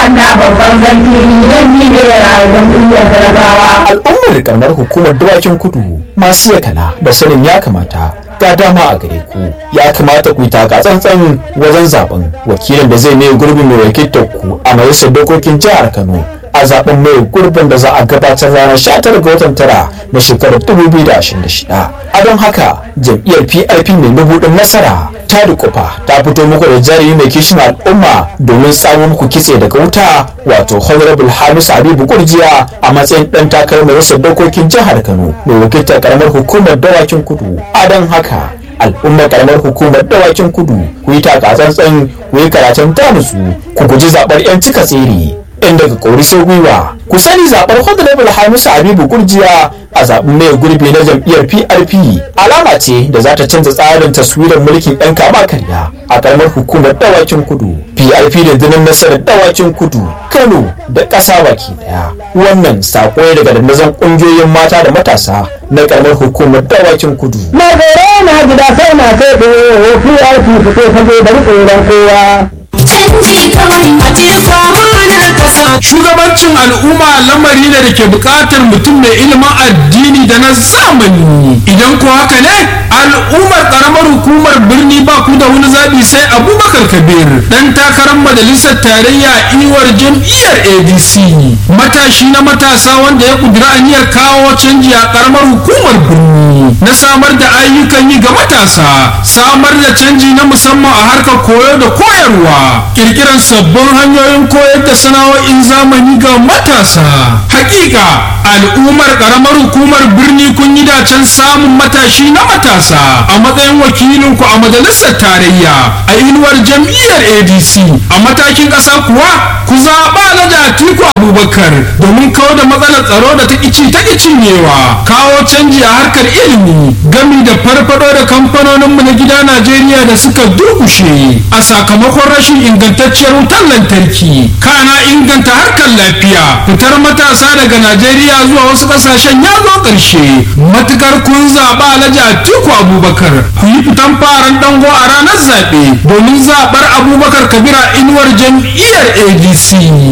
na babban zanti don ni ne rayuwar duniyar talakawa al'ummar karamar hukumar dawakin kudu masu yakana da sanin ya kamata ga dama a gare ku ya kamata ku yi taka tsantsan wajen zaben wakilin da zai mai gurbin mai wakiltar ku a majalisar dokokin jihar kano a zaben mai gurbin da za a gabatar ranar 19 ga watan tara na shekarar 2026 a don haka jam'iyyar prp mai mabuɗin nasara ta dukufa ta fito muku da jari mai kishin al'umma domin samun muku kitse daga wuta wato honorable hamisu habibu kurjiya a matsayin dan takarar majalisar dokokin jihar kano mai wakiltar karamar hukumar dawakin kudu a don haka al'ummar karamar hukumar dawakin kudu ku yi taka tsantsan ku yi karatun tamusu ku guji zaɓar 'yan cika tsere in daga kori sai gwiwa ku sani zaɓar honorable hamisu habibu gurjiya a zaɓen mai gurbi na jam'iyyar prp alama ce da za ta canza tsarin taswirar mulkin ɗan kama karya a ƙaramar hukumar dawakin kudu prp da dinin nasarar dawakin kudu kano da ƙasa baki ɗaya wannan saƙo ne daga dandazon ƙungiyoyin mata da matasa na ƙaramar hukumar dawakin kudu na gore na gida sai na kai ɗaya prp fito fage da tsoron kowa canji kawai a jefa mana kasa shugabancin al'umma lamari ne da ke bukatar mutum mai ilimin addini da na zamani idan ko haka ne al'ummar karamar hukumar birni ba ku da wani zaɓi sai abubakar kabir dan takarar majalisar tarayya iwar jam'iyyar adc matashi na matasa wanda ya kudura aniyar kawo canji a karamar hukumar birni na samar da ayyukan yi ga matasa samar da canji na musamman a harkar koyo da koyarwa kirkirar sabbin hanyoyin koyar da sana'o'in zamani ga matasa hakika al'ummar karamar hukumar birni kun yi dacen samun matashi na matasa a matsayin wakilinku a majalisar tarayya a inuwar jam'iyyar adc a matakin ƙasa kuwa ku zaɓa na atiku abubakar domin kawo da matsalar tsaro da ta ƙici ta cinyewa kawo canji a harkar ilimi gami da farfado da kamfanoninmu na gida najeriya da suka durkushe a sakamakon rashin ingantacciyar wutar lantarki kana inganta harkar lafiya fitar matasa daga najeriya zuwa wasu kasashen ya zo ƙarshe matukar kun zaɓa alhaji atiku abubakar ku yi fitan faran dango a ranar zaɓe domin zaɓar abubakar kabira inuwar jam'iyyar adc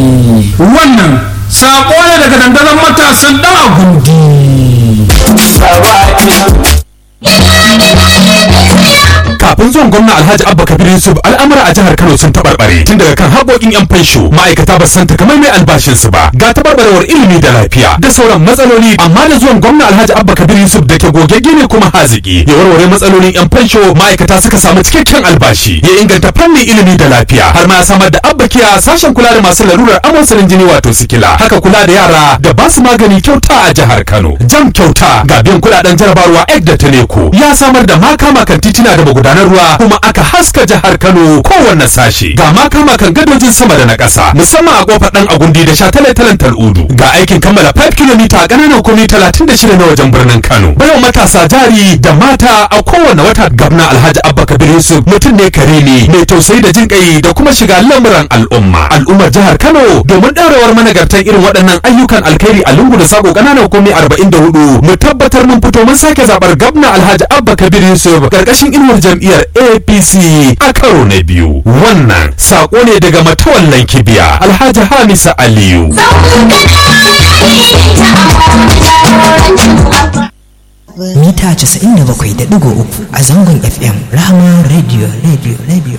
wannan saƙo ne daga dandazon matasan ɗan agundi kafin zuwan gwamna alhaji abba kabir yusuf al'amura a jihar kano sun tabarbare tun daga kan haƙoƙin yan fansho ma'aikata ba san takamai mai albashin su ba ga tabarbarewar ilimi da lafiya da sauran matsaloli amma da zuwan gwamna alhaji abba kabir yusuf da ke gogegge ne kuma haziki ya warware matsalolin yan fansho ma'aikata suka samu cikakken albashi ya inganta fannin ilimi da lafiya har ma ya samar da abba kiya sashen kula da masu larurar amosarin jini wato sikila haka kula da yara da ba su magani kyauta a jihar kano jam kyauta ga biyan kuɗaɗen jarabarwa ek da taneko ya samar da makama kan titina da magudanar ruwa kuma aka haska jihar Kano kowanne sashi ga makama kan gadojin sama da na ƙasa musamman a kofar dan agundi da shataletalen tal'udu ga aikin kammala 5 km a ƙananan komi 36 na wajen birnin Kano bayan matasa jari da mata a kowanne wata gabna Alhaji Abba Kabir Yusuf mutum ne kare ne mai tausayi da jin kai da kuma shiga lamuran al'umma al'ummar jihar Kano domin ɗaurewar managartan irin waɗannan ayyukan alkhairi a lungu da sako ƙananan komi 44 mu tabbatar mun fito mun sake zaɓar gabna Alhaji Abba Kabir Yusuf ƙarƙashin inuwar jam'iyyar apc a karo na biyu wannan sako ne daga matawallan kibiya alhaji hamisa aliyu mita 97.3 a zangon fm rahama radio radio radio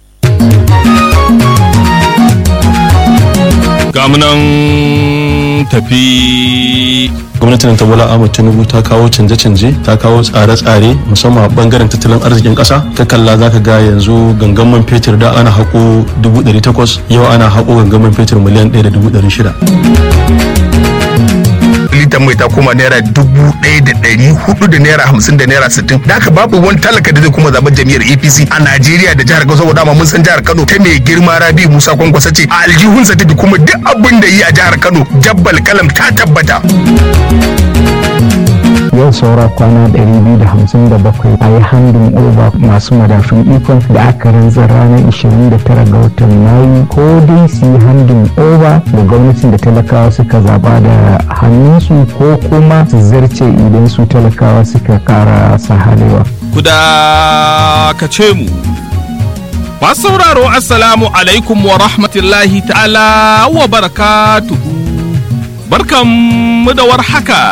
gamunan tafi gwamnatin ta bola ahmad tinubu ta kawo canje-canje ta kawo tsare-tsare musamman a bangaren tattalin arzikin kasa ka kalla zaka ga yanzu gangan man fetur da ana hako 800 yau ana hako gangan man fetur miliyan 1.600 litan mai ta koma naira dubu ɗaya da ɗari hudu da naira hamsin da naira sittin da haka babu wani talaka da zai kuma zaben jam'iyyar apc a najeriya da jihar kano saboda mun san jihar kano ta mai girma rabi musa kwankwasa ce a aljihunsa take kuma duk abin da yi a jihar kano jabbal kalam ta tabbata yau saura kwana 257 a yi handin over masu madafin ikon da aka rantsar ranar 29 ga watan mayu ko dai su yi handin over da gwamnatin da talakawa suka zaba da hannunsu ko kuma su zarce idan su talakawa suka kara sahalewa ku dakace mu Masu sauraro Assalamu alaikum wa rahmatullahi ta'ala wa barakatuhu. Barkanmu da warhaka.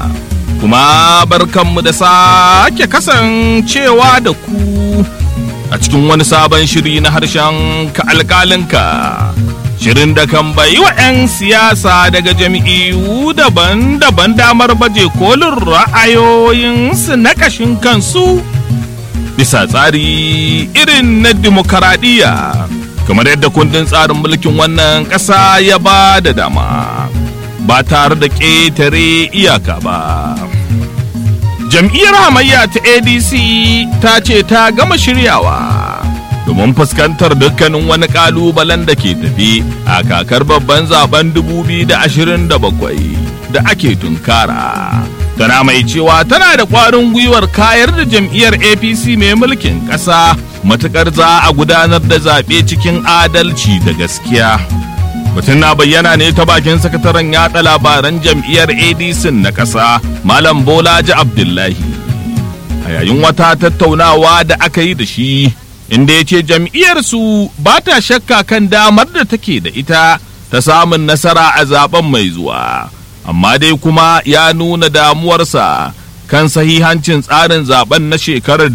Kuma barkanmu da sake kasancewa da ku a cikin wani sabon shiri na harshen ka alƙalinka. Shirin da kan bayi wa 'yan siyasa daga jami'u daban-daban damar baje kolin ra'ayoyinsu na ƙashin kansu. bisa tsari irin na demokaradiyya kamar yadda kundin tsarin mulkin wannan ƙasa ya ba da dama ba tare da ƙetare iyaka ba jam'iyyar hamayya ta adc ta ce ta gama shiryawa domin fuskantar dukkanin wani ƙalubalen da ke tafi a kakar babban zaben 2027 da ake tunkara. tana mai cewa tana da ƙwarin gwiwar kayar da jam'iyyar apc mai mulkin ƙasa matuƙar za a gudanar da zaɓe cikin adalci da gaskiya mutum na bayyana ne ta bakin sakataren yaɗa labaran jam'iyyar adc na ƙasa malam bolaji abdullahi a yayin wata tattaunawa da aka yi da shi inda ya ce jam'iyyarsu ba ta shakka kan damar da take da ita ta samun nasara a zaben mai zuwa amma dai kuma ya nuna damuwarsa kan sahihancin tsarin zaben na shekarar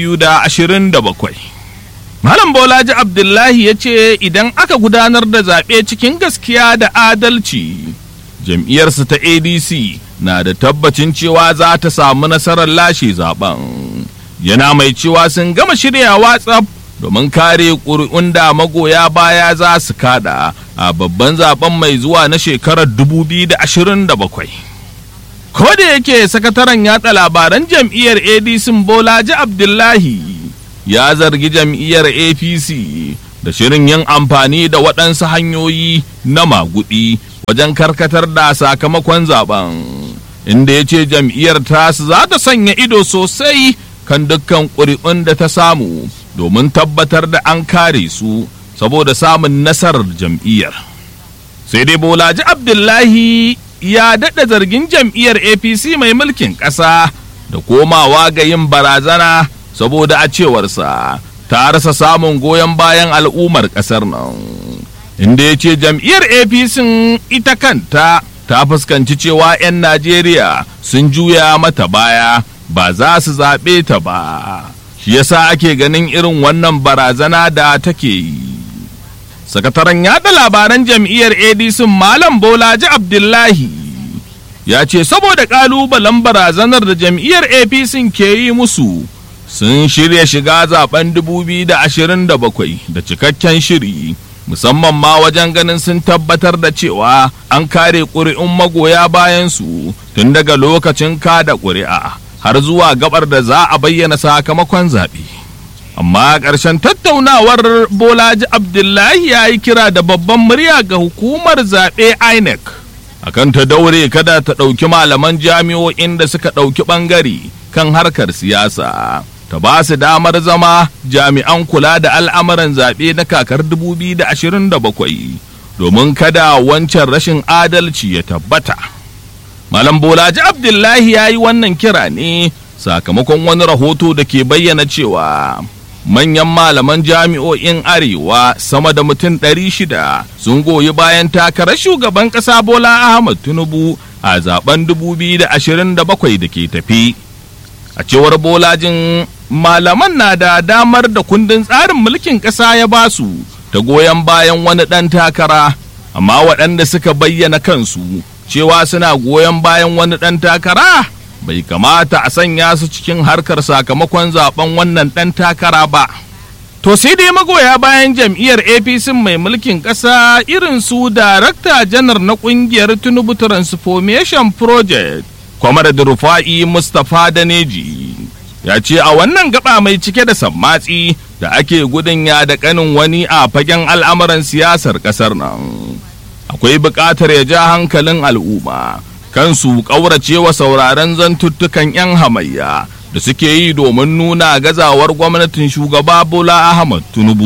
2027. Malam Bolaji Abdullahi ya ce idan aka gudanar da zaɓe cikin gaskiya da adalci, jam'iyyarsa ta ADC na da tabbacin cewa za ta samu nasarar lashe zaben. Yana mai cewa sun gama shiryawa tsaf domin kare ƙuri'un da magoya baya za su kada a babban zaben mai zuwa na shekarar 2027. Ko da yake sakataren yatsa labaran jam'iyyar ADC Bolaji Abdullahi ya zargi jam'iyyar APC da shirin yin amfani da waɗansu hanyoyi na magudi wajen karkatar da sakamakon zaben inda ya ce jam'iyyar tasu za ta sanya ido sosai kan dukkan ƙuri'un da ta samu domin tabbatar da an kare su saboda samun nasarar jam'iyyar. Sai dai Bolaji Abdullahi ya daɗa zargin jam'iyyar APC mai mulkin ƙasa da komawa ga yin barazana saboda a cewarsa ta rasa samun goyon bayan al'ummar ƙasar nan. Inda ya ce jam'iyyar APC ita kanta ta fuskanci cewa 'yan Najeriya sun juya mata baya ba za su zaɓe ta ba. shi yasa ake ganin irin wannan barazana da take yi sakataren yada labaran jam'iyyar adc malam bolaji abdullahi ya ce saboda kalubalen barazanar da jam'iyyar apc ke yi musu sun shirya shiga zaben 2027 da cikakken shiri musamman ma wajen ganin sun tabbatar da cewa an kare ƙuri'un magoya bayansu tun daga lokacin kada ƙuri'a har zuwa gabar da za a bayyana sakamakon zaɓe. Amma ƙarshen tattaunawar Bolaji Abdullahi ya yi kira da babban murya ga hukumar zaɓe INEC. Akan ta daure kada ta ɗauki malaman jami'o'in da suka ɗauki ɓangare kan harkar siyasa. Ta ba su damar zama jami'an kula da al'amuran zaɓe na kakar 2027 domin kada wancan rashin adalci ya tabbata. Malam Bolaji Abdullahi ya yi wannan kira ne sakamakon wani rahoto da ke bayyana cewa manyan malaman jami'o'in arewa sama da mutum ɗari shida sun goyi bayan takarar shugaban ƙasa Bola Ahmad Tinubu a zaben 2027 da ke tafi. A cewar Bolajin malaman na da damar da kundin tsarin mulkin ƙasa ya basu ta goyon bayan wani ɗan takara, amma waɗanda suka bayyana kansu cewa suna goyon bayan wani ɗan takara bai kamata a sanya su cikin harkar sakamakon zaben wannan ɗan takara ba. To sai dai magoya bayan jam'iyyar APC mai mulkin ƙasa irin su Darakta Janar na ƙungiyar Tinubu Transformation Project, Kwamar Rufa'i Mustapha Daneji. Ya ce a wannan gaba mai cike da sammatsi da ake gudun ya da kanin wani a fagen al'amuran siyasar ƙasar nan. Akwai buƙatar ya ja hankalin al'umma kansu ƙauracewa sauraron zantuttukan 'yan hamayya da suke yi domin nuna gazawar gwamnatin shugaba Bola Ahmad Tinubu.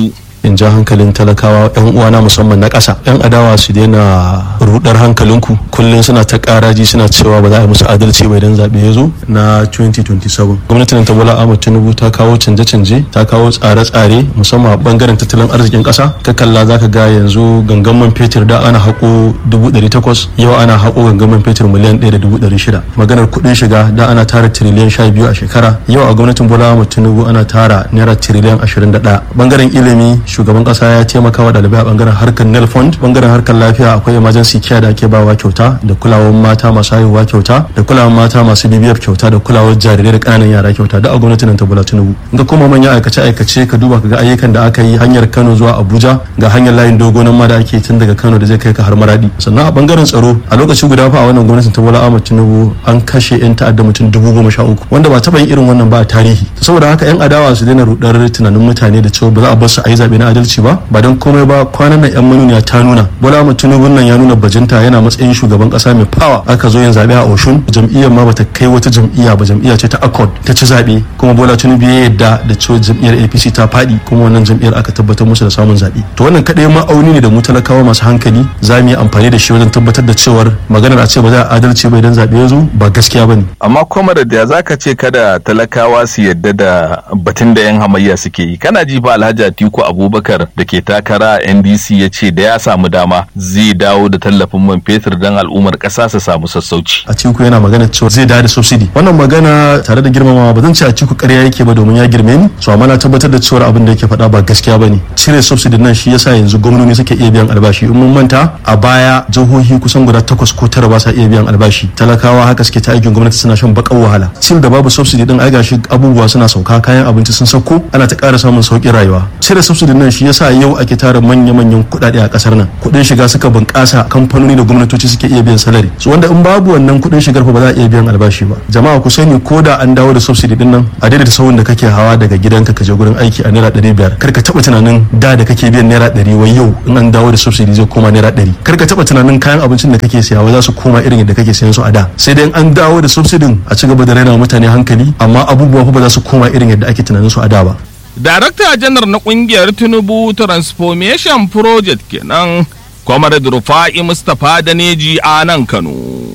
in ja hankalin talakawa yan uwana musamman na ƙasa yan adawa su daina rudar hankalinku kullum suna ta karaji suna cewa ba za a yi musu adalci ba idan zaɓe ya zo na 2027 gwamnatin ta bola ahmad tinubu ta kawo canje-canje ta kawo tsare-tsare musamman a bangaren tattalin arzikin ƙasa ka kalla za ka ga yanzu gangan man fetur da ana haƙo 800 yau ana haƙo gangan man fetur miliyan 1.600 maganar kuɗin shiga da ana tara tiriliyan 12 a shekara yau a gwamnatin bola ahmad tinubu ana tara naira tiriliyan 21 bangaren ilimi shugaban ƙasa ya taimaka wa ɗalibai a bangaren harkar nel fund bangaren harkar lafiya akwai emergency care da ake bawa kyauta da kulawar mata masu haihuwa kyauta da kulawar mata masu bibiyar kyauta da kulawar jarirai da ƙananan yara kyauta da a gwamnatin nan ta bola tinubu ga kuma manyan aikace aikace ka duba ka ga ayyukan da aka yi hanyar kano zuwa abuja ga hanyar layin dogo nan ma da ake tun daga kano da zai kai ka har maradi sannan a bangaren tsaro a lokaci guda fa a wannan gwamnatin ta bola ahmad tinubu an kashe yan ta'adda mutum dubu goma sha uku wanda ba taɓa yin irin wannan ba a tarihi saboda haka yan adawa su daina rudar tunanin mutane da cewa ba za a bar su a yi zaɓe na adalci ba ba don komai ba kwanan nan yan manuniya ta nuna bola ahmad tinubu nan ya nuna bajinta yana matsayin shugaban kasa mai fawa aka zo yin zaɓe a oshun jam'iyyar ma bata kai wata jam'iyya ba jam'iyya ce ta accord ta ci zaɓe kuma bola tinubu ya yadda da cewa jam'iyyar apc ta faɗi kuma wannan jam'iyyar aka tabbatar musu da samun zaɓe to wannan kaɗai ma'auni ne da mu talakawa masu hankali za mu yi amfani da shi wajen tabbatar da cewar maganar a ce ba za a adalci ba idan zaɓe ya zo ba gaskiya ba ne. amma kuma da za ka ce kada talakawa su yadda da batun da yan hamayya suke yi kana ji fa alhaji atiku abubakar da ke takara a ndc ya ce da ya samu dama zai dawo da tallafin man fetur don al'ummar ƙasa su samu sassauci a ciku yana magana cewa zai dawo da subsidy wannan magana tare da girmamawa ba zan ce a ciku ƙarya yake ba domin ya girme ni so amma na tabbatar da cewa abin da yake faɗa ba gaskiya ba ne cire subsidy nan shi yasa yanzu gwamnoni suke iya biyan albashi in mun manta a baya jihohi kusan guda takwas ko tara ba sa iya biyan albashi talakawa haka suke ta aikin gwamnati suna shan bakan wahala cin da babu subsidy din ai gashi abubuwa suna sauka kayan abinci sun sauko ana ta ƙara samun sauƙin rayuwa cire subsidy nan shi yasa yau ake tara manya-manyan kuɗaɗe a ƙasar nan kuɗin shiga suka bunƙasa kamfanoni da gwamnatoci suke iya biyan salari so wanda in babu wannan kuɗin shigar fa ba za a iya biyan albashi ba jama'a ku sani ko da an dawo da subsidy din nan a daidaita sauyin da kake hawa daga gidanka ka je gurin aiki a naira ɗari biyar kar ka taɓa tunanin da da kake biyan naira ɗari wai yau in an dawo da subsidy zai koma naira ɗari kar ka taɓa tunanin kayan abincin da kake siya wai za su koma irin yadda kake siyan su a da sai dai an dawo da subsidy a ci gaba da raina mutane hankali amma abubuwa fa ba za su koma irin yadda ake tunanin su a da ba Darakta janar na kungiyar Tinubu Transformation Project kenan, Comrade Rufa'i Mustapha Daneji a nan Kano.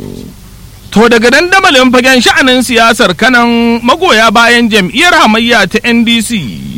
To daga dandamalin fagen sha'anin siyasar kanan magoya bayan jam'iyyar hamayya ta NDC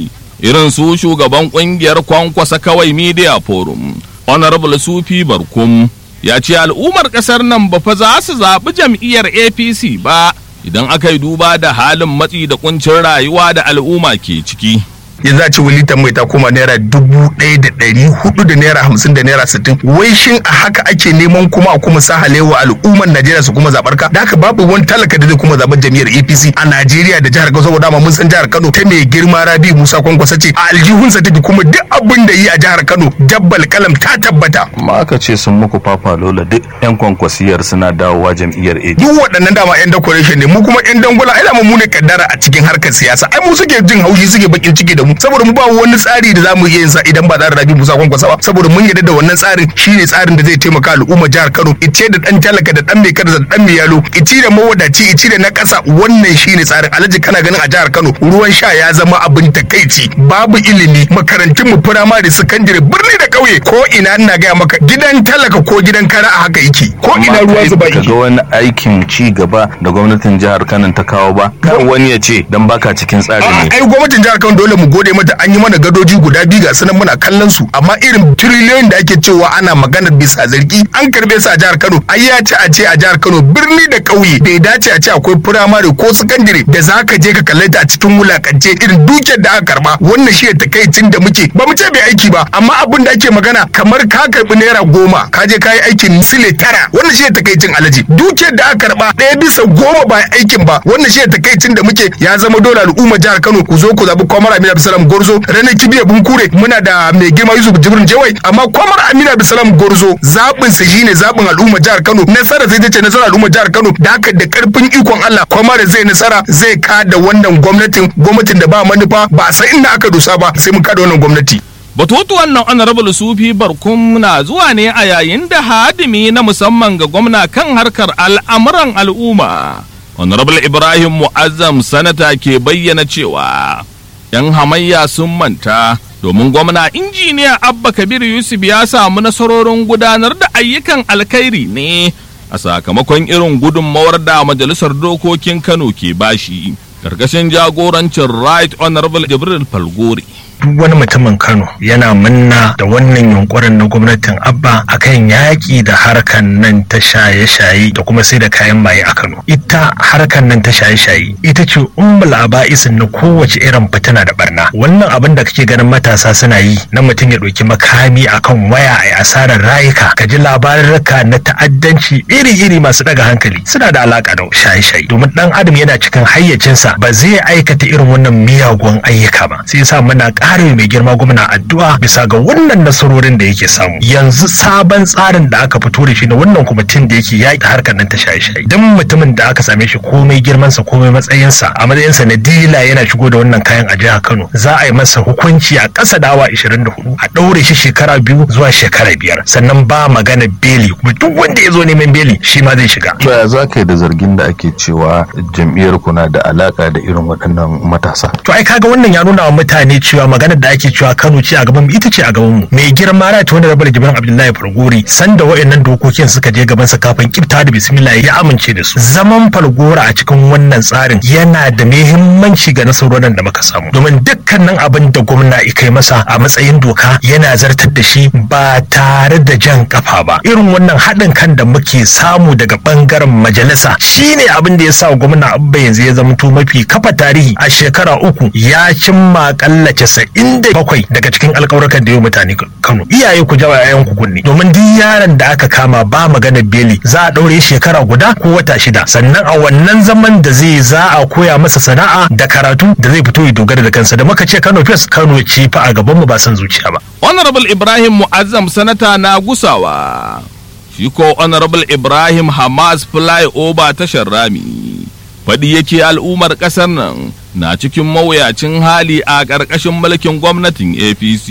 irin su shugaban kungiyar kwankwasa kawai Media Forum, Honorable Sufi Barkum, ya ce al'ummar ƙasar nan ba fa za su zaɓi jam'iyyar APC ba. idan aka yi duba da halin matsi da kuncin rayuwa da al'umma ke ciki. yanzu a ce wani litan mai ta koma naira dubu ɗaya da ɗari hudu da naira hamsin da naira sittin wai shin a haka ake neman kuma a kuma sa halewa al'ummar najeriya su kuma zaɓar ka da haka babu wani talaka da zai kuma zaɓar jam'iyyar apc a najeriya da jihar kano saboda mun san jihar kano ta mai girma rabi musa kwankwasa ce a aljihunsa take kuma duk abin da yi a jihar kano dabbal kalam ta tabbata. amma aka ce sun muku fafa lola duk yan kwankwasiyar suna dawowa jam'iyyar apc duk waɗannan dama yan decoration ne mu kuma yan dangula ai mu ne kaddara a cikin harkar siyasa ai mu suke jin haushi suke bakin ciki da mu saboda mu ba wani tsari da zamu iya yin sa idan ba tsarin Rabi Musa Kwankwasa ba saboda mun yarda da wannan tsarin shine tsarin da zai taimaka al'umma jihar Kano ice da dan talaka da dan mai kada da dan mai yalo ici da mawadaci ici da na kasa wannan shine tsarin alhaji kana ganin a jihar Kano ruwan sha ya zama abin takaici babu ilimi makarantun mu firamare sakandare birni da kauye ko ina ina gaya maka gidan talaka ko gidan kara a haka yake ko ina ruwa zuba ka ga wani aikin ci gaba da gwamnatin jihar Kano ta kawo ba kan wani ya ce dan baka cikin tsari ne ai gwamnatin jihar Kano dole mu gode mata an yi mana gadoji guda biyu ga sunan muna kallon su amma irin tiriliyoyin da ake cewa ana maganar bisa zargi an karbe su a jihar Kano ai ya ce a ce a jihar Kano birni da ƙauye bai dace a ce akwai firamare ko sakandire da za ka je ka kalle ta a cikin wulakance irin dukiyar da aka karba wannan shi takaicin da muke ba mu ce bai aiki ba amma abin da ake magana kamar ka karbi naira goma ka je ka yi aikin sile tara wannan shi takaicin alaji dukiyar da aka karba ɗaya bisa goma ba aikin ba wannan shi takaicin da muke ya zama dole al'umma jihar Kano ku zo ku zabi Kwamar Aminu Abdulsalam Gorzo ranar kibiya bunkure muna da mai girma Yusuf Jibrin Jawai amma Kwamar Aminu Abdulsalam Gorzo zaɓin sa shine zaɓin al'umma jihar Kano nasara zai ce nasara al'umma jihar Kano da haka da karfin ikon Allah Kwamar zai nasara zai kada wannan gwamnatin gwamnatin da ba manufa ba sai inda aka dosa ba sai mun kada wannan gwamnati Batutuwan nan honorable sufi barkum na zuwa ne a yayin da hadimi na musamman ga gwamna kan harkar al'amuran al'umma. Honorable Ibrahim Mu'azzam sanata ke bayyana cewa ‘yan hamayya sun manta domin gwamna injiniya abba kabir yusuf ya samu nasarorin gudanar da ayyukan alkhairi ne a sakamakon irin gudunmawar da majalisar dokokin kano ke bashi karkashin jagorancin right honorable jibril falgore duk wani mutumin Kano yana munna da wannan yunkurin na gwamnatin Abba akan yaƙi da harkan nan ta shaye-shaye da kuma sai da kayan maye a Kano. Ita harkan nan ta shaye-shaye ita ce ummul aba'isin na kowace irin fitina da barna. Wannan abin da kake ganin matasa suna yi na mutum ya ɗauki makami akan waya a asarar rayuka ka ji labarurruka na ta'addanci iri-iri masu daga hankali suna da alaka da shaye-shaye domin ɗan adam yana cikin hayyacinsa ba zai aikata irin wannan miyagun ayyuka ba. Sai yasa muna ƙara mai girma gwamna addu'a bisa ga wannan nasarorin da yake samu yanzu sabon tsarin da aka fito da shi na wannan kwamitin da yake yaƙi harkar nan ta shaye-shaye duk mutumin da aka same shi komai girmansa komai matsayinsa a matsayinsa na dila yana shigo da wannan kayan a jihar Kano za a yi masa hukunci a ƙasa da awa 24 a ɗaure shi shekara biyu zuwa shekara biyar sannan ba magana beli kuma duk wanda ya zo neman beli shi ma zai shiga. To ya za ka yi da zargin da ake cewa jam'iyyar kuna da alaka da irin waɗannan matasa? To ai kaga wannan ya nuna wa mutane cewa maganar da ake cewa Kano ce a gaban mu ita ce a gaban mu mai girma right wanda rabar Jibrin Abdullahi Fargori sanda wayannan dokokin suka je gaban sa kafin kifta da bismillah ya amince da su zaman Fargora a cikin wannan tsarin yana da muhimmanci ga nasarorin da muka samu domin dukkanin abin da gwamna ya kai masa a matsayin doka yana zartar da shi ba tare da jan kafa ba irin wannan haɗin kan da muke samu daga bangaren majalisa shine abin da ya sa gwamna Abba yanzu ya zama mafi kafa tarihi a shekara uku ya cimma kalla inda bakwai daga cikin alƙawarkan da yau mutane Kano iyaye ku jawa yayan ku kunne domin duk yaron da aka kama ba magana beli za a ɗaure shekara guda ko wata shida sannan a wannan zaman da zai za a koya masa sana'a da karatu da zai fito ya dogara da kansa da muka ce Kano fes Kano ce fa a gaban mu ba san zuciya ba honorable ibrahim mu'azzam sanata na gusawa shi ko honorable ibrahim hamas flyover tashar rami faɗi yake al'ummar ƙasar nan na cikin mawuyacin hali a ƙarƙashin mulkin gwamnatin apc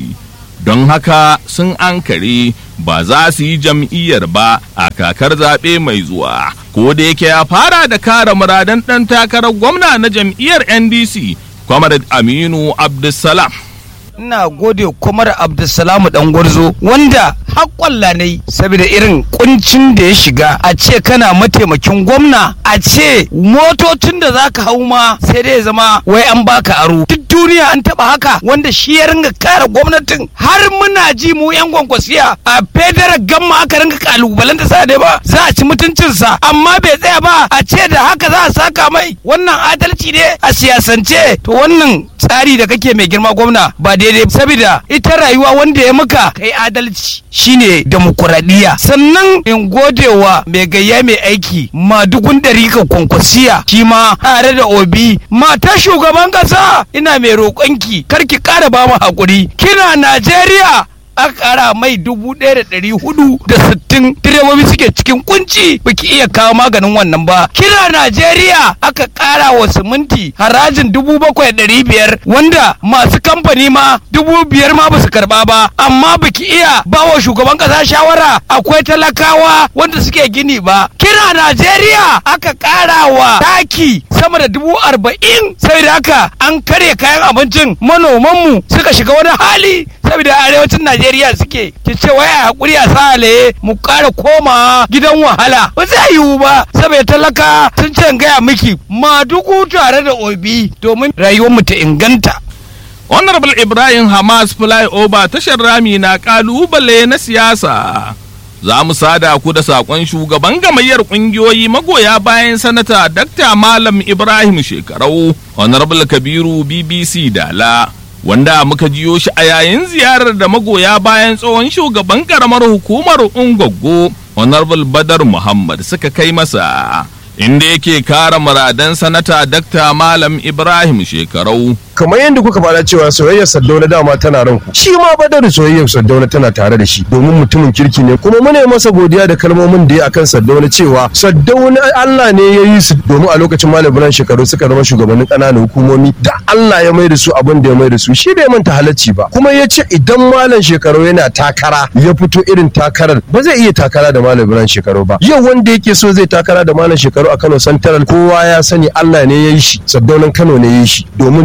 don haka sun ankare ba za su yi jam'iyyar ba a kakar zaɓe mai zuwa ko da yake ya fara da kare muradan ɗan takarar gwamna na jam'iyyar ndc comrade aminu abdulsalam ina gode kwamar abdulsalamu dan gwarzo wanda haƙƙwalla ne saboda irin kuncin da ya shiga a ce kana mataimakin gwamna a ce motocin da za ka hau ma sai dai zama wai an baka aro duk duniya an taɓa haka wanda shi ya ringa kare gwamnatin har muna ji mu yan gwankwasiya a federal gamma aka ringa kalubalanta sa dai ba za a ci mutuncinsa amma bai tsaya ba a ce da haka za a saka mai wannan adalci ne a siyasance to wannan tsari da kake mai girma gwamna ba daidai saboda ita rayuwa wanda ya maka kai adalci shine demokuraɗiyya sannan in godewa mai gayya mai aiki madugun ɗarika kwankwasiya shi ma tare da obi mata shugaban ƙasa ina mai roƙonki karki ƙara ba mu haƙuri kina najeriya aka kara mai dubu ɗaya da ɗari hudu da sittin direbobi suke cikin kunci baki iya kawo maganin wannan ba kira najeriya aka kara wa siminti harajin dubu bakwai ɗari biyar wanda masu kamfani ma dubu biyar ma basu karba ba amma baki iya ba wa shugaban ƙasa shawara akwai talakawa wanda suke gini ba kira najeriya aka kara wa taki sama da dubu arba'in sai da haka an karya kayan abincin manomanmu suka shiga wani hali saboda arewacin Najeriya suke ki ce waya hakuri a sale mu ƙara koma gidan wahala ba zai yiwu ba saboda talaka sun ce gaya miki madugu tare da obi domin rayuwar mu ta inganta honorable ibrahim hamas flyover tashar rami na kalubale na siyasa za mu sada ku da sakon shugaban gamayyar kungiyoyi magoya bayan sanata Dr. malam ibrahim shekarau honorable kabiru bbc dala wanda muka jiyo shi a yayin ziyarar da magoya bayan tsohon shugaban karamar hukumar ungwaggo honorable badar muhammad suka kai masa inda yake kara muradan sanata Dr. malam ibrahim shekarau kamar yadda kuka faɗa cewa soyayyar Saddauna dama tana ranku shi ma badar soyayyar Saddauna tana tare da shi domin mutumin kirki ne kuma mune masa godiya da kalmomin da ya akan Saddauna cewa Saddauna Allah ne ya yi su domin a lokacin Malam Ibrahim shekaru suka zama shugabannin ƙananan hukumomi da Allah ya mai da su abin da ya mai da su shi bai manta halacci ba kuma ya ce idan Malam shekaru yana takara ya fito irin takarar ba zai iya takara da Malam Ibrahim shekaru ba yau wanda yake so zai takara da Malam shekaru a Kano Central kowa ya sani Allah ne ya yi shi Saddaunan Kano ne ya yi shi domin tun da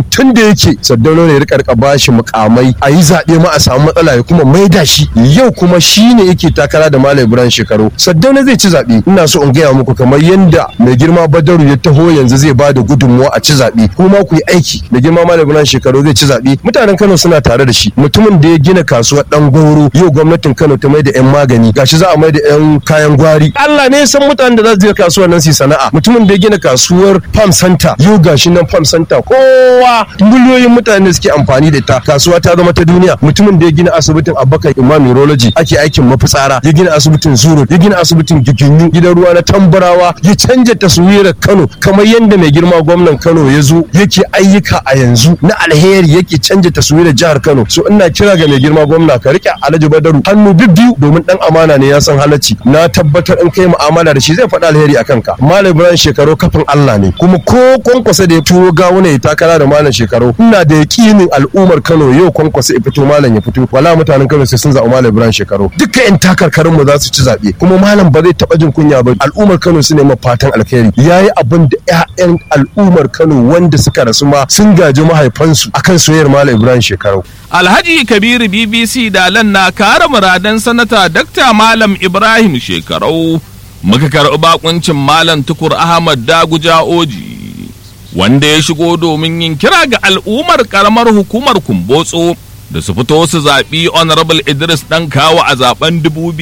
yake saddauna ne ya rika rika bashi mukamai a yi zaɓe ma a samu matsala ya kuma maida shi yau kuma shi ne yake takara da malam ibrahim shekaru saddauna zai ci zaɓe ina so in gaya muku kamar yanda mai girma badaru ya taho yanzu zai ba da gudunmuwa a ci zaɓe kuma ku yi aiki da girma malam ibrahim shekaru zai ci zaɓe mutanen kano suna tare da shi mutumin da ya gina kasuwar dan goro yau gwamnatin kano ta mai da yan magani gashi za a mai da yan kayan gwari allah ne ya san mutanen da za su je kasuwar nan su yi sana'a mutumin da ya gina kasuwar farm center yau gashi nan farm center kowa miliyoyin mutane suke amfani da ta kasuwa ta zama ta duniya mutumin da ya gina asibitin abubakar imam urology ake aikin mafitsara ya gina asibitin zuro ya gina asibitin giginyu gidan ruwa na tambarawa ya canja taswirar kano kamar yadda mai girma gwamnan kano ya zo yake ayyuka a yanzu na alheri yake canja taswirar jihar kano so ina kira ga mai girma gwamna ka rike alhaji badaru hannu bibbiyu domin dan amana ne ya san halacci na tabbatar in kai mu'amala da shi zai faɗa alheri akan ka malam ibrahim shekaru kafin allah ne kuma ko kwankwasa da ya turo gawuna ya takara da malam shekaru ina da yakinin al'ummar kano yau kwankwasa ya fito malam ya fito wala mutanen kano sai sun zaɓi malam ibrahim shekaru duka yan takarkarin mu za su ci zaɓe kuma malam ba zai taɓa jin kunya ba al'ummar kano su nema fatan alheri yayi abin da 'ya'yan al'ummar kano wanda suka rasu ma sun gaji mahaifansu akan soyayyar malam ibrahim shekaru Alhaji Kabiru BBC Dalan na kare muradan sanata Dr. Malam Ibrahim Shekarau muka karɓi bakuncin Malam Tukur Ahmad Daguja Oji wanda ya shigo domin yin kira ga al'ummar karamar hukumar Kumbotso da su fito su zaɓi Honorable Idris ɗan kawo a zaben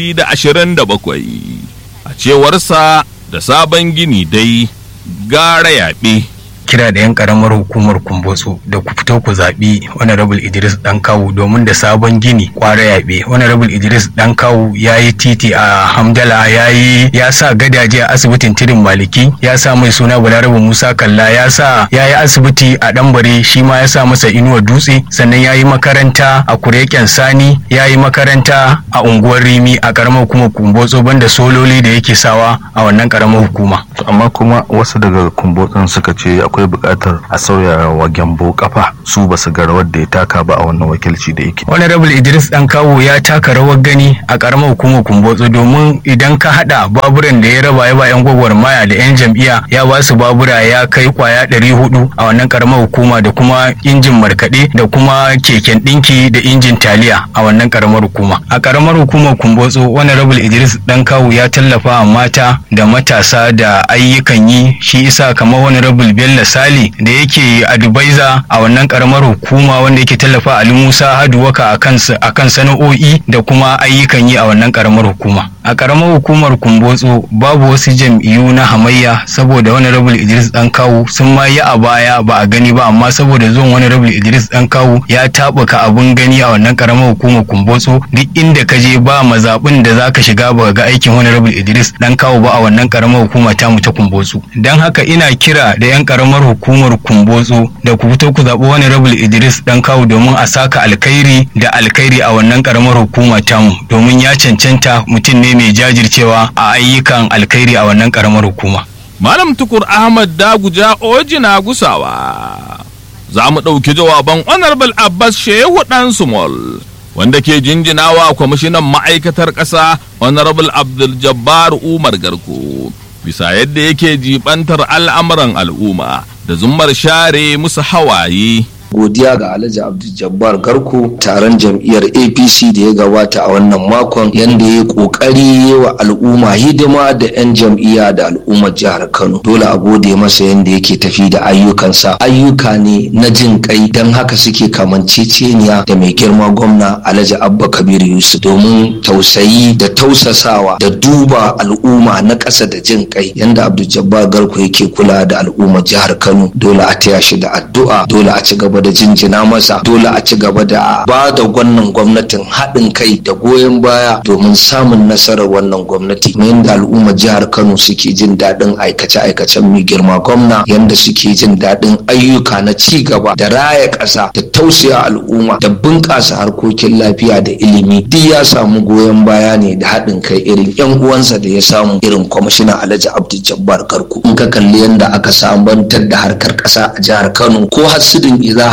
2027 a cewarsa da sabon gini dai gara yaɓe. kira da 'yan karamar hukumar kumbotso da ku fito ku zaɓi honorable idris dan kawu domin da sabon gini kwara yaɓe honorable idris dan kawu ya yi titi a hamdala ya yi ya sa gadaje a asibitin tirin maliki ya sa mai suna balarabe musa kalla ya sa ya yi asibiti a ɗanbare shi ma ya sa masa inuwa dutse sannan ya yi makaranta a kureken sani ya yi makaranta a unguwar rimi a karamar hukumar kumbotso banda sololi da yake sawa a wannan karamar hukuma amma kuma wasu daga kumbotsin suka ce akwai buƙatar a sauya wa gyambo kafa su ba su ga rawar da ya taka ba a wannan wakilci da yake honorable idris dan kawo ya taka rawar gani a karamar hukumar kumbotso domin idan ka hada baburan da ya raba ya ba yan gwagwarmaya da yan jam'iyya ya ba su babura ya kai kwaya ɗari hudu a wannan karamar hukuma da kuma injin markaɗe da kuma keken ɗinki da injin taliya a wannan karamar hukuma a karamar hukumar kumbotso honorable idris dan kawo ya tallafa wa mata da matasa da ayyukan yi shi isa kamar honorable bello sali da yake advisor a wannan karamar hukuma wanda yake tallafa ali musa haduwaka a kan sana'o'i da kuma ayyukan yi a wannan karamar hukuma a karamar hukumar kumbotso babu wasu jam'iyyu na hamayya saboda wani rabul idris dan kawu sun ma yi a baya ba a gani ba amma saboda zuwan wani rabul idris dan kawu ya tabuka abun gani a wannan karamar hukumar kumbotso duk inda ka je ba mazaɓin da zaka shiga ba ga aikin wani rabul idris dan kawu ba a wannan karamar hukuma ta mu ta kumbotso dan haka ina kira da yan karamar hukumar kumbotso da ku fito ku zaɓi wani rabul idris dan kawu domin a saka alkhairi da alkhairi a wannan karamar hukuma tamu domin ya cancanta mutum ne mai jajircewa a ayyukan alkhairi a wannan karamar hukuma. Malam Tukur Ahmad Daguja Ojina Gusawa. Za mu ɗauki jawaban Honorable Abbas Shehu ɗan Sumol, wanda ke jinjinawa kwamishinan ma'aikatar ƙasa Honorable Abdul Jabbar Umar Garko. Bisa yadda yake jibantar al'amuran al'umma da zummar share musu hawaye. godiya ga alhaji abdul garko taron jam'iyyar apc da ya gabata a wannan makon yadda ya kokari wa al'umma hidima da 'yan jam'iyya da al'ummar jihar kano dole a gode masa yadda yake tafi da ayyukansa ayyuka ne na jin kai don haka suke kamanceceniya da mai girma gwamna alhaji abba kabir yusuf domin tausayi da tausasawa da duba al'umma na ƙasa da jin kai yadda abdul garko yake kula da al'ummar jihar kano dole a taya shi da addu'a dole a ci gaba da jinjina masa dole a ci gaba da ba da wannan gwamnatin haɗin kai da goyon baya domin samun nasarar wannan gwamnati yadda al'ummar jihar kano suke jin daɗin aikace-aikacen mai girma gwamna yadda suke jin daɗin ayyuka na ci gaba da raya ƙasa da tausaya al'umma da bunƙasa harkokin lafiya da ilimi duk ya samu goyon baya ne da haɗin kai irin yan uwansa da ya samu irin kwamishina alhaji abdul jabbar garku in ka kalli yadda aka sabantar da harkar ƙasa a jihar kano ko hasidin iza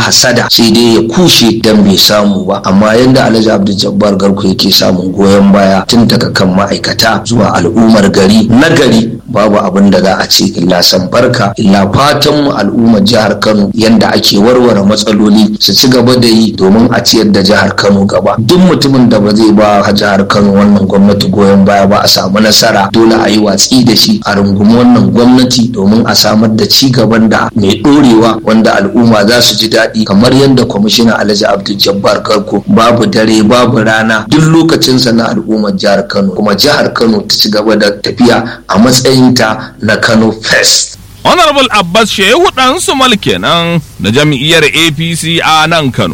hasada sai dai ya kushe dan bai samu ba amma yanda alhaji abdul jabbar garko yake samun goyon baya tun daga kan ma'aikata zuwa al'ummar gari na gari babu abin da za a ce illa san barka illa fatan mu al'ummar jihar kano yanda ake warware matsaloli su ci gaba da yi domin a ciyar da jihar kano gaba duk mutumin da ba zai ba jihar kano wannan gwamnati goyon baya ba a samu nasara dole a yi watsi da shi a rungumi wannan gwamnati domin a samar da ci gaban da mai dorewa wanda al'umma za su ji daɗi kamar yadda kwamishinan alhaji abdul jabbar garko babu dare babu rana duk lokacinsa na al'ummar jihar kano kuma jihar kano ta ci gaba da tafiya a matsayinta na kano first honorable abbas shehu dan sumal kenan da jam'iyyar apc a nan kano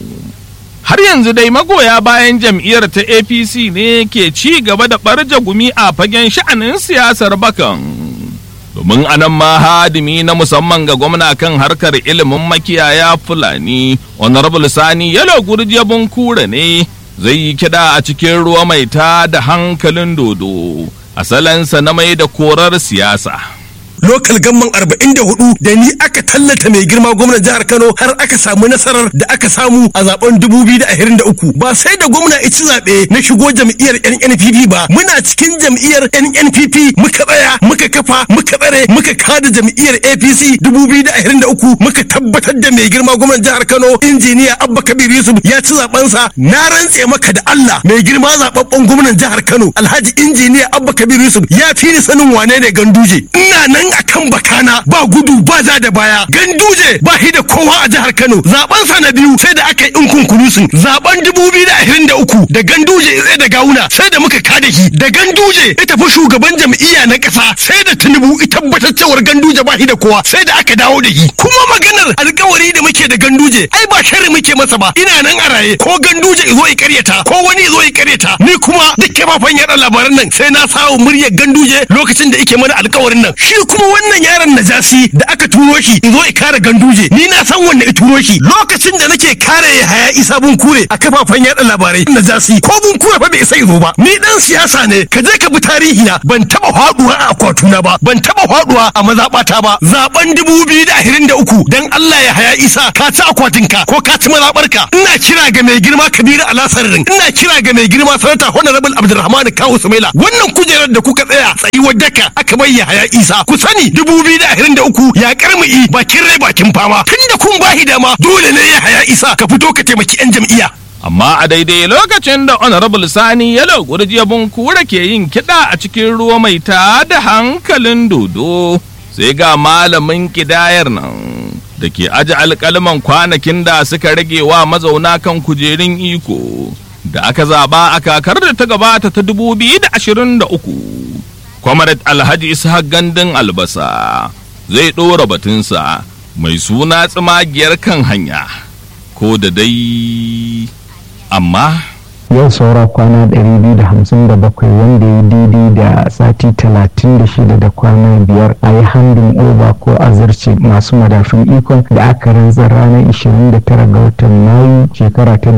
har yanzu dai magoya bayan jam'iyyar ta apc ne ke ci gaba da ɓarje gumi a fagen sha'anin siyasar bakan domin anan ma hadimi na musamman ga gwamna kan harkar ilimin makiyaya fulani honorable sani yalo gurjiya bunkura ne zai yi kiɗa a cikin ruwa mai ta da hankalin dodo asalansa na mai da korar siyasa lokal gamman 44 da ni aka tallata mai girma gwamnan jihar Kano har aka samu nasarar da aka samu a zaben 2023 ba sai da gwamna ici zaɓe na shigo jam'iyyar NNPP ba muna cikin jam'iyyar NNPP muka tsaya muka kafa muka tsare muka kada jam'iyyar APC 2023 muka tabbatar da mai girma gwamnan jihar Kano injiniya Abba Kabir Yusuf ya ci zabensa na rantse maka da Allah mai girma zababben gwamnan jihar Kano Alhaji injiniya Abba Kabir Yusuf ya fi ni sanin wane ne ganduje ina nan akan bakana ba gudu ba za da baya ganduje ba shi da kowa a jihar Kano zaben sa na biyu sai da aka yi inkun kunusun zaben 2023 da ganduje ya da gawuna sai da muka kada shi da ganduje ya tafi shugaban jam'iyya na kasa sai da Tinubu ya tabbatar cewar ganduje ba shi da kowa sai da aka dawo da shi kuma maganar alkawari da muke da ganduje ai ba sharri muke masa ba ina nan a raye ko ganduje izo ya karyata ko wani izo ya karyata ni kuma duk kafafen yaɗa labaran nan sai na sawo muryar ganduje lokacin da yake mana alkawarin nan shi kuma wannan yaron najasi da aka turo shi izo ya kare ganduje ni na san wanda ya turo shi lokacin da nake kare haya isa bun kure a kafafen yaɗa labarai najasi ko bun kure fa bai sai zo ba ni dan siyasa ne ka je ka bi tarihi na ban taba faduwa a akwatuna ba ban taba faduwa a mazabata ba zaben 2023 dan Allah ya haya isa ka ci akwatinka ko ka ci mazabarka ina kira ga mai girma kabiru alasarin ina kira ga mai girma sanata honorable abdulrahman kawu sumaila wannan kujerar da kuka tsaya tsayuwar daka aka bayya haya isa ku sani 2023 ya karmi bakin rai bakin fama tunda kun bahi dama dole ne ya haya isa ka fito ka taimaki yan jam'iyya amma a daidai lokacin da honorable sani yalo gurjiya bunkura ke yin kiɗa a cikin ruwa mai ta da hankalin dodo sai ga malamin kidayar nan da ke aji alƙalman kwanakin da suka rage wa mazauna kan kujerun iko da aka zaba a kakar da ta gabata ta 2023 kwamarat alhaji ishaq gandun albasa zai ɗora batunsa mai suna tsimagiyar kan hanya ko da dai amma yau saura kwana 257 wanda ya daidai da sati 36 da kwana biyar a yi handin over ko azarce masu madafin ikon da aka rantsar ranar 29 ga watan mayu shekara ta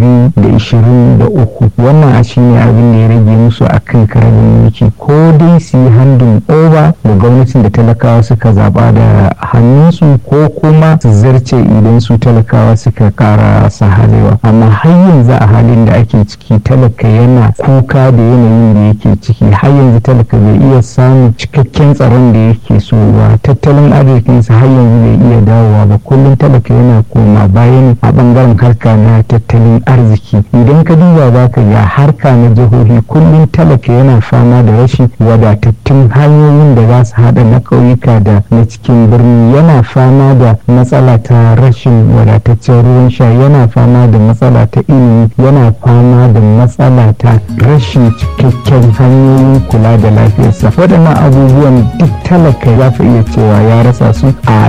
2023 wannan a shine abin da ya rage musu a kan karamin mulki ko dai su yi handin over da gwamnatin da talakawa suka zaba da hannunsu ko kuma su zarce idan su talakawa suka kara sahalewa amma har yanzu a halin da ake ciki talaka yana kuka da yanayin da yake ciki har yanzu talaka bai iya samun cikakken tsaron da yake so ba tattalin arzikinsa har yanzu bai iya dawowa ba kullum talaka yana koma bayan a bangaren harka na tattalin arziki idan ka duba za ka ga harka na jihohi kullum talaka yana fama da rashin wadatattun hanyoyin da za su haɗa na ƙauyuka da na cikin birni yana fama da matsala ta rashin wadataccen ruwan sha yana fama da matsala ta ilimi yana fama da matsala ta rashin cikakken hanyoyin kula da lafiyarsa waɗannan abubuwan duk talaka za ka iya cewa ya rasa su a